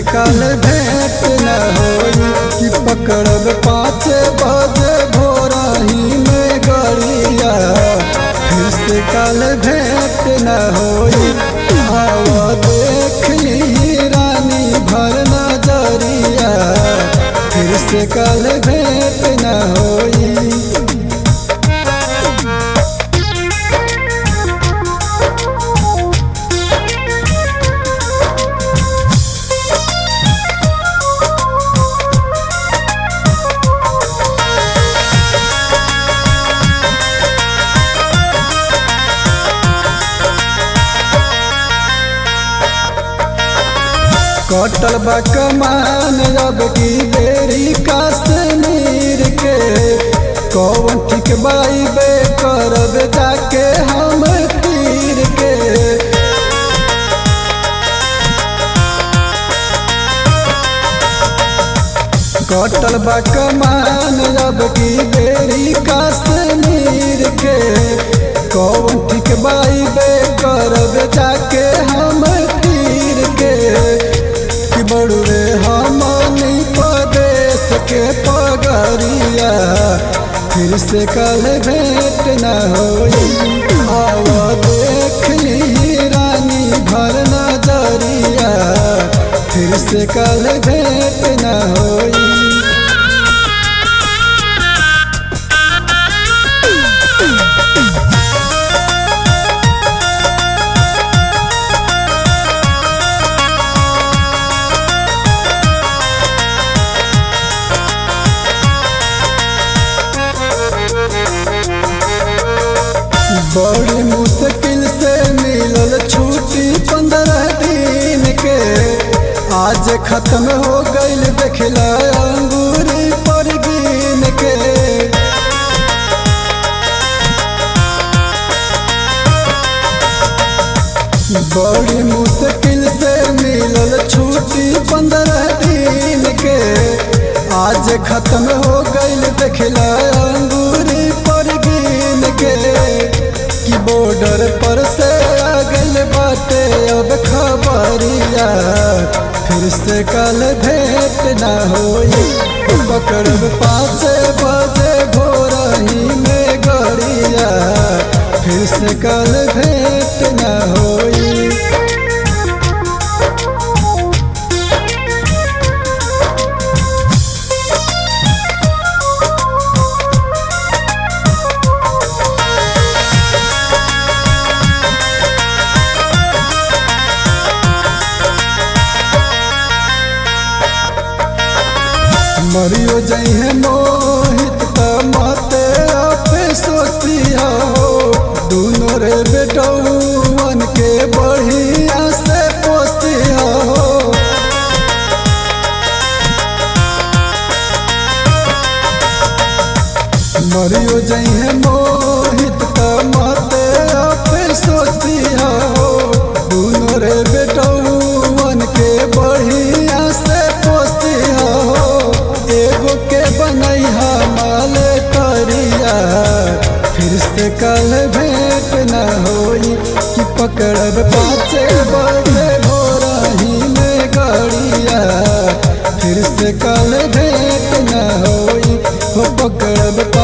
कल भेंट न होई कि पकड़ब पाँच बजे भोरही में गड़िया फिर से कल भेंट न होई आवा देख ली रानी भर नजरिया फिर से कल भेंट न होई कटल बा कमान अब की बेरी कश्मीर के कौन ठीक बाई बे करब जाके हम फिर के कटल बा कमान अब की बेरी कश्मीर के कौन ठीक बाई बे करब जाके हम फिर के कि बड़ुए हमनी प्रदेश के पगरिया फिर से कल भेंट न होई आवा देख ली रानी भर नजरिया फिर से कल भेंट न होई बड़ी मुश्किल से मिलल छुट्टी पंद्रह दिन के आज खत्म हो गईल देखला अंगूरी पर गिन के बड़ी मुश्किल से मिलल छुट्टी पंद्रह दिन के आज खत्म हो गईल देखला अंगूरी पर गिन के कि बॉर्डर पर से आ गइल बाटे अब खबरिया फिर से कल भेंट न होई पकड़ब पाँच बजे भोरही में गड़िया फिर से कल भेंट न होई मरियो जइहे मोहित त मते आपे सोची हो दोनों रे बेटौवन के बढ़िया से पोसी हो मरियो जइहे मोहित त मते आपे सोची हो दोनों रे बेटौवन के बढ़िया से पोसी हो एगो के बनैहा माल करिया फिर से कल भेंट न होई कि पकड़ब पाँच बजे भोरही में गड़िया फिर से कल भेंट न होई हो पकड़ब